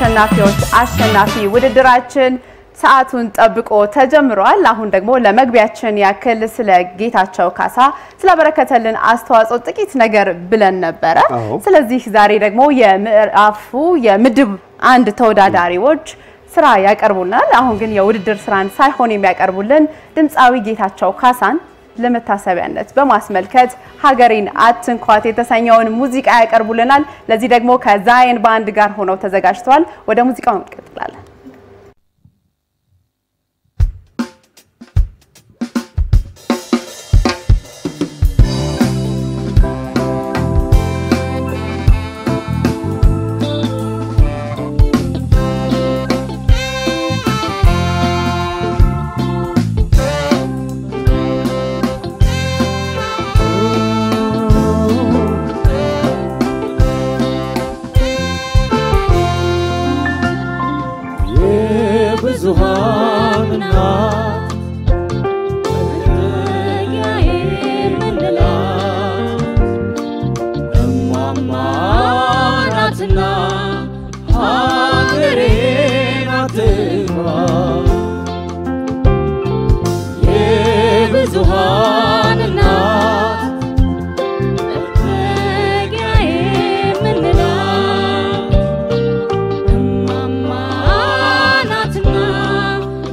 የአሸናፊዎች አሸናፊ ውድድራችን ሰዓቱን ጠብቆ ተጀምሯል። አሁን ደግሞ ለመግቢያችን ያክል ስለ ጌታቸው ካሳ ስላበረከተልን አስተዋጽኦ ጥቂት ነገር ብለን ነበረ። አዎ። ስለዚህ ዛሬ ደግሞ የምዕራፉ የምድብ አንድ ተወዳዳሪዎች ስራ ያቀርቡናል። አሁን ግን የውድድር ስራን ሳይሆን የሚያቀርቡልን ድምፃዊ ጌታቸው ካሳን ለመታሰቢያነት በማስመልከት ሀገሬን አትንኳት የተሰኘውን ሙዚቃ ያቀርቡልናል። ለዚህ ደግሞ ከዛየን ባንድ ጋር ሆነው ተዘጋጅተዋል። ወደ ሙዚቃው እንቀጥላለን። የብዙሃን እናት መጠጊያዬ የምንላት እማማ ናትና ሀገሬ ናትማ የብዙሃን እናት መጠጊያዬ የምንላት እማማ ናትና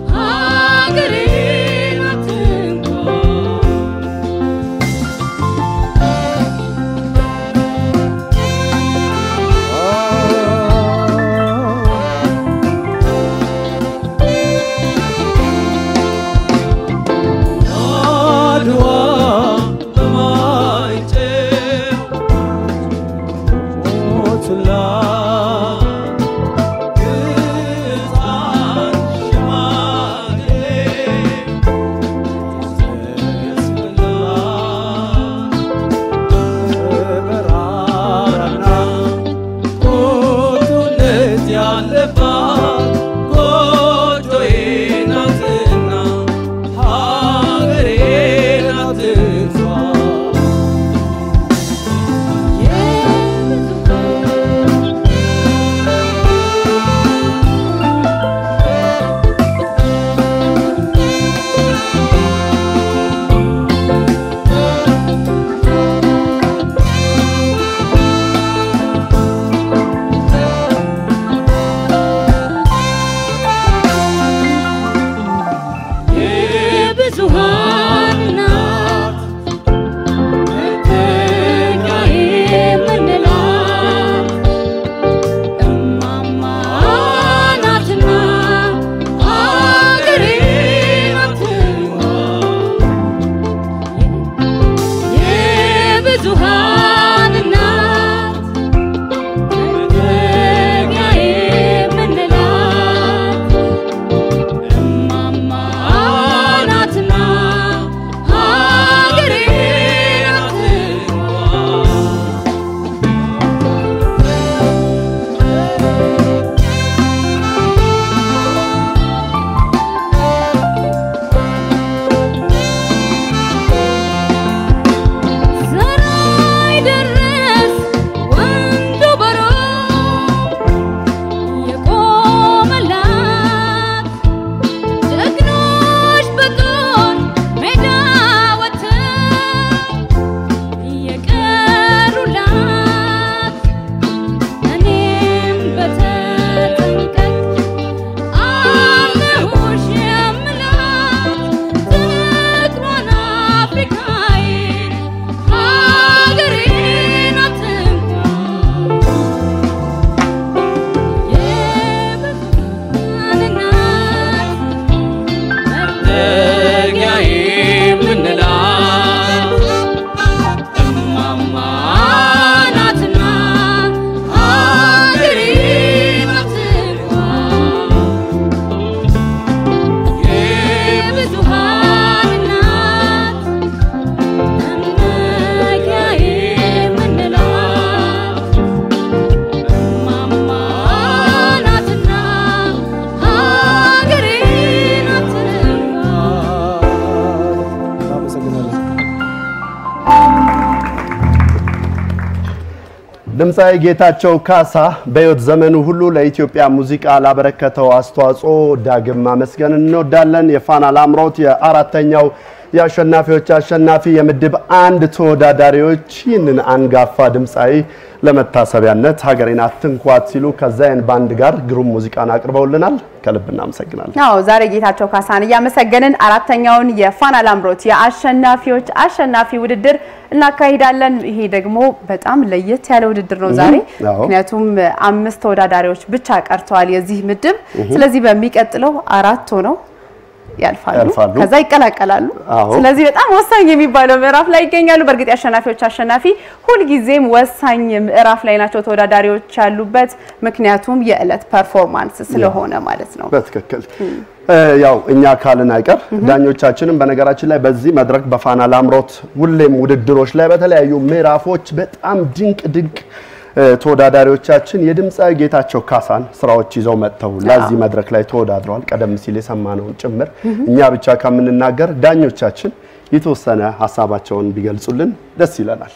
ድምፃዊ ጌታቸው ካሳ በሕይወት ዘመኑ ሁሉ ለኢትዮጵያ ሙዚቃ ላበረከተው አስተዋጽኦ ዳግም ማመስገን እንወዳለን። የፋና ላምሮት የአራተኛው የአሸናፊዎች አሸናፊ የምድብ አንድ ተወዳዳሪዎች ይህንን አንጋፋ ድምፃዊ ለመታሰቢያነት ሀገሬን አትንኳት ሲሉ ከዛይን ባንድ ጋር ግሩም ሙዚቃን አቅርበውልናል። ከልብ እናመሰግናለን። አዎ ዛሬ ጌታቸው ካሳን እያመሰገንን አራተኛውን የፋና ላምሮት የአሸናፊዎች አሸናፊ ውድድር እናካሂዳለን። ይሄ ደግሞ በጣም ለየት ያለ ውድድር ነው ዛሬ አዎ። ምክንያቱም አምስት ተወዳዳሪዎች ብቻ ቀርተዋል የዚህ ምድብ። ስለዚህ በሚቀጥለው አራት ሆነው ያልፋሉ፣ ያልፋሉ። ከዛ ይቀላቀላሉ። አዎ። ስለዚህ በጣም ወሳኝ የሚባለው ምዕራፍ ላይ ይገኛሉ። በእርግጥ የአሸናፊዎች አሸናፊ ሁልጊዜም ወሳኝ ምዕራፍ ላይ ናቸው ተወዳዳሪዎች ያሉበት፣ ምክንያቱም የዕለት ፐርፎርማንስ ስለሆነ ማለት ነው። በትክክል ያው እኛ ካልን አይቀር ዳኞቻችንም በነገራችን ላይ በዚህ መድረክ በፋና ላምሮት ሁሌም ውድድሮች ላይ በተለያዩ ምዕራፎች በጣም ድንቅ ድንቅ እ፣ ተወዳዳሪዎቻችን የድምፃዊ ጌታቸው ካሳን ስራዎች ይዘው መጥተው ለዚህ መድረክ ላይ ተወዳድረዋል። ቀደም ሲል የሰማነውን ጭምር እኛ ብቻ ከምንናገር ዳኞቻችን የተወሰነ ሀሳባቸውን ቢገልጹልን ደስ ይለናል።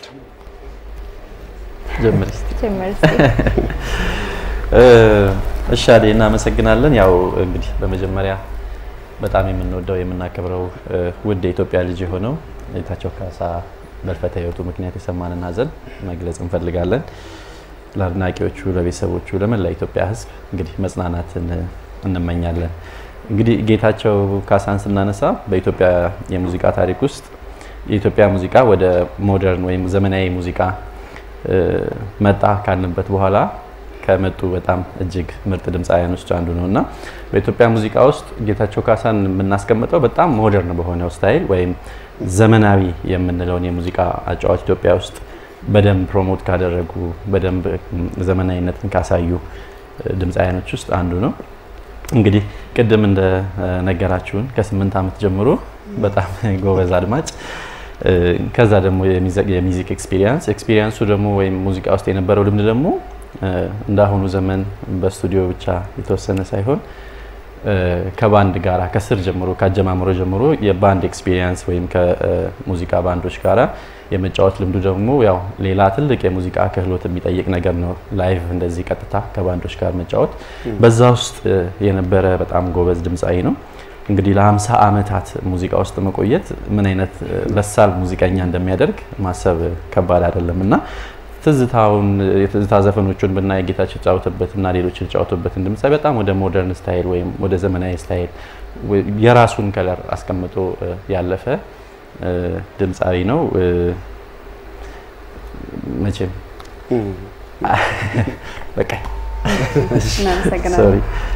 ጀምር እስቲ። ጀመር እስቲ። እ፣ እሺ አዴ እናመሰግናለን። ያው እንግዲህ በመጀመሪያ በጣም የምንወደው የምናከብረው እ፣ ውድ የኢትዮጵያ ልጅ የሆነው ጌታቸው ካሳ በሕልፈተ ሕይወቱ ምክንያት የሰማንን ሐዘን መግለጽ እንፈልጋለን። ለአድናቂዎቹ፣ ለቤተሰቦቹ፣ ለመላ ኢትዮጵያ ሕዝብ እንግዲህ መጽናናትን እንመኛለን። እንግዲህ ጌታቸው ካሳን ስናነሳ በኢትዮጵያ የሙዚቃ ታሪክ ውስጥ የኢትዮጵያ ሙዚቃ ወደ ሞደርን ወይም ዘመናዊ ሙዚቃ እ፣ መጣ ካልንበት በኋላ ከመጡ በጣም እጅግ ምርጥ ድምፃውያን ውስጥ አንዱ ነው እና በኢትዮጵያ ሙዚቃ ውስጥ ጌታቸው ካሳን የምናስቀምጠው በጣም ሞደርን በሆነው ስታይል ወይም ዘመናዊ የምንለውን የሙዚቃ አጫዋች ኢትዮጵያ ውስጥ በደንብ ፕሮሞት ካደረጉ በደንብ ዘመናዊነትን ካሳዩ ድምፃውያኖች ውስጥ አንዱ ነው። እንግዲህ ቅድም እንደነገራችሁን ከስምንት ዓመት ጀምሮ በጣም ጎበዝ አድማጭ እ፣ ከዛ ደግሞ የሚዚክ ኤክስፒሪየንስ ኤክስፒሪየንሱ ደግሞ ወይም ሙዚቃ ውስጥ የነበረው ልምድ ደግሞ እ፣ እንዳሁኑ ዘመን በስቱዲዮ ብቻ የተወሰነ ሳይሆን እ፣ ከባንድ ጋራ ከስር ጀምሮ ከአጀማምሮ ጀምሮ የባንድ ኤክስፒሪየንስ ወይም ከሙዚቃ ባንዶች ጋራ የመጫወት ልምዱ ደግሞ ያው ሌላ ትልቅ የሙዚቃ ክህሎት የሚጠይቅ ነገር ነው። ላይቭ እንደዚህ ቀጥታ ከባንዶች ጋር መጫወት በዛ ውስጥ እ፣ የነበረ በጣም ጎበዝ ድምፃዊ ነው። እንግዲህ ለ50 ዓመታት ሙዚቃ ውስጥ መቆየት ምን አይነት እ፣ በሳል ሙዚቀኛ እንደሚያደርግ ማሰብ ከባድ አይደለም እና ትዝታውን የትዝታ ዘፈኖቹን ብናይ ጌታቸው የተጫወተበት እና ሌሎች የተጫወቱበትን ድምፃዊ በጣም ወደ ሞደርን ስታይል ወይም ወደ ዘመናዊ ስታይል ወይ- የራሱን ከለር አስቀምጦ እ፣ ያለፈ እ፣ ድምፃዊ ነው። እ፣ መቼም በቃ እናመሰግናለን። ሶሪ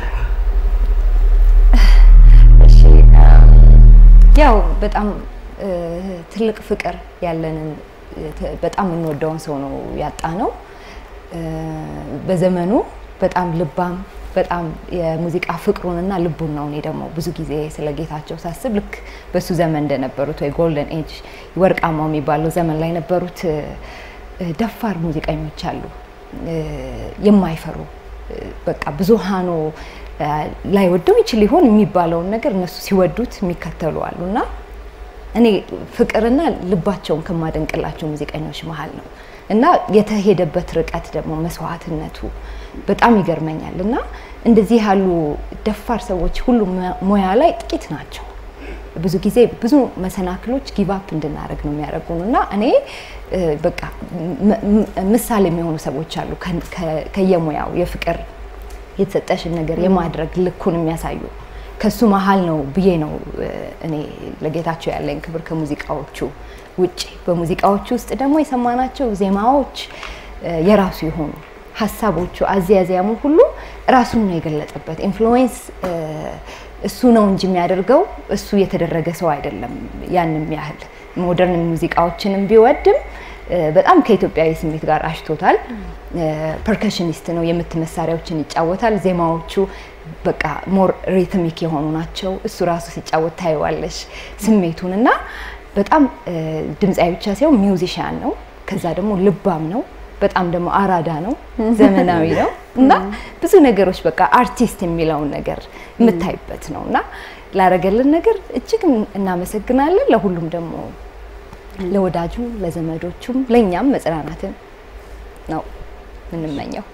እሺ ያው በጣም እ፣ ትልቅ ፍቅር ያለንን እ፣ ተ- በጣም የምንወደውን ሰው ነው ያጣ ነው። እ፣ በዘመኑ በጣም ልባም በጣም የሙዚቃ ፍቅሩንና ልቡን ነው። እኔ ደግሞ ብዙ ጊዜ ስለ ጌታቸው ሳስብ ልክ በሱ ዘመን እንደነበሩት ወይ ጎልደን ኤጅ ወርቃማው የሚባለው ዘመን ላይ የነበሩት እ፣ እ፣ ደፋር ሙዚቀኞች አሉ እ፣ የማይፈሩ እ፣ በቃ ብዙሃኑ እ፣ ላይወደው ይችል ይሆን የሚባለውን ነገር እነሱ ሲወዱት የሚከተሉ አሉ እና እኔ ፍቅርና ልባቸውን ከማደንቅላቸው ሙዚቀኞች መሀል ነው እና የተሄደበት ርቀት ደግሞ መስዋዕትነቱ በጣም ይገርመኛል እና እንደዚህ ያሉ ደፋር ሰዎች ሁሉም ሙያ ላይ ጥቂት ናቸው። ብዙ ጊዜ ብዙ መሰናክሎች ጊቫፕ እንድናደርግ ነው የሚያደርጉን እና እኔ እ፣ በቃ ም- ም- ምሳሌ የሚሆኑ ሰዎች አሉ ከ- ከ- ከየሙያው የፍቅር የተሰጠሽን ነገር የማድረግ ልኩን የሚያሳዩ ከሱ መሀል ነው ብዬ ነው እ፣ እኔ ለጌታቸው ያለኝ ክብር ከሙዚቃዎቹ ውጭ። በሙዚቃዎቹ ውስጥ ደግሞ የሰማናቸው ዜማዎች እ፣ የራሱ የሆኑ ሀሳቦቹ፣ አዘያዘያሙ ሁሉ ራሱን ነው የገለጠበት። ኢንፍሉዌንስ እሱ ነው እንጂ የሚያደርገው እሱ የተደረገ ሰው አይደለም። ያንም ያህል ሞደርን ሙዚቃዎችንም ቢወድም እ፣ በጣም ከኢትዮጵያዊ ስሜት ጋር አሽቶታል። ፐርከሽኒስት ነው፣ የምት መሳሪያዎችን ይጫወታል። ዜማዎቹ በቃ ሞር ሪትሚክ የሆኑ ናቸው። እሱ ራሱ ሲጫወት ታየዋለሽ ስሜቱን እና በጣም እ፣ ድምፃዊ ብቻ ሳይሆን ሚውዚሽያን ነው። ከዛ ደግሞ ልባም ነው። በጣም ደግሞ አራዳ ነው፣ ዘመናዊ ነው እና ብዙ ነገሮች በቃ አርቲስት የሚለውን ነገር የምታይበት ነው እና ላረገልን ነገር እጅግ እናመሰግናለን። ለሁሉም ደግሞ ለወዳጁ ለዘመዶቹም ለእኛም መጽናናትን ነው የምንመኘው።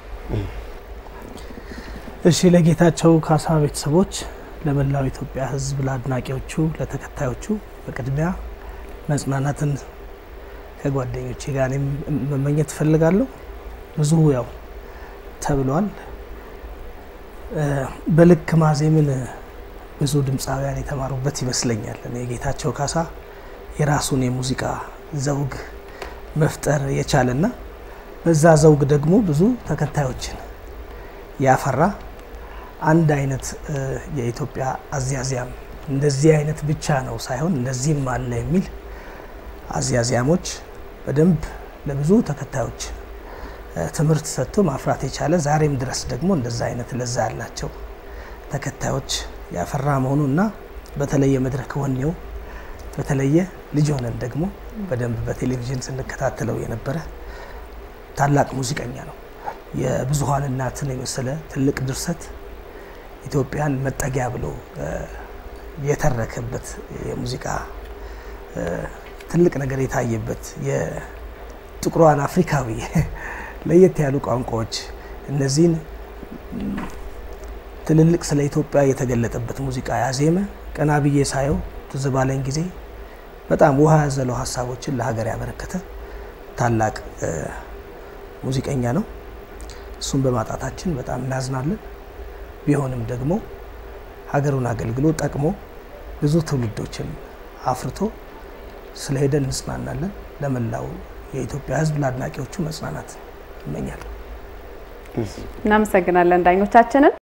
እሺ ለጌታቸው ካሳ ቤተሰቦች፣ ለመላው ኢትዮጵያ ሕዝብ፣ ለአድናቂዎቹ፣ ለተከታዮቹ በቅድሚያ መጽናናትን ከጓደኞቼ ጋር እኔም መመኘት እፈልጋለሁ። ብዙ ያው ተብሏል። እ፣ በልክ ማዜምን ብዙ ድምፃውያን የተማሩበት ይመስለኛል። እኔ ጌታቸው ካሳ የራሱን የሙዚቃ ዘውግ መፍጠር የቻለና በዛ ዘውግ ደግሞ ብዙ ተከታዮችን ያፈራ አንድ አይነት እ፣ የኢትዮጵያ አዝያዚያም እንደዚህ አይነት ብቻ ነው ሳይሆን እንደዚህም አለ የሚል አዝያዚያሞች በደንብ ለብዙ ተከታዮች እ፣ ትምህርት ሰጥቶ ማፍራት የቻለ ዛሬም ድረስ ደግሞ እንደዛ አይነት ለዛ ያላቸው ተከታዮች ያፈራ መሆኑ እና በተለየ መድረክ ወኔው በተለየ ልጅ ሆነን ደግሞ በደንብ በቴሌቪዥን ስንከታተለው የነበረ ታላቅ ሙዚቀኛ ነው። የብዙሀን እናትን የመሰለ ትልቅ ድርሰት ኢትዮጵያን መጠጊያ ብሎ እ፣ የተረከበት የሙዚቃ እ፣ ትልቅ ነገር የታየበት የጥቁሯን አፍሪካዊ ለየት ያሉ ቋንቋዎች እነዚህን ም፣ ትልልቅ ስለ ኢትዮጵያ የተገለጠበት ሙዚቃ ያዜመ ቀና ብዬ ሳየው ትዝ ባለኝ ጊዜ በጣም ውሃ ያዘለው ሀሳቦችን ለሀገር ያበረከተ ታላቅ እ፣ ሙዚቀኛ ነው። እሱን በማጣታችን በጣም እናዝናለን። ቢሆንም ደግሞ ሀገሩን አገልግሎ ጠቅሞ ብዙ ትውልዶችን አፍርቶ ስለሄደ እንጽናናለን። ለመላው የኢትዮጵያ ሕዝብ ለአድናቂዎቹ መጽናናት እመኛለሁ። እናመሰግናለን ዳኞቻችንን።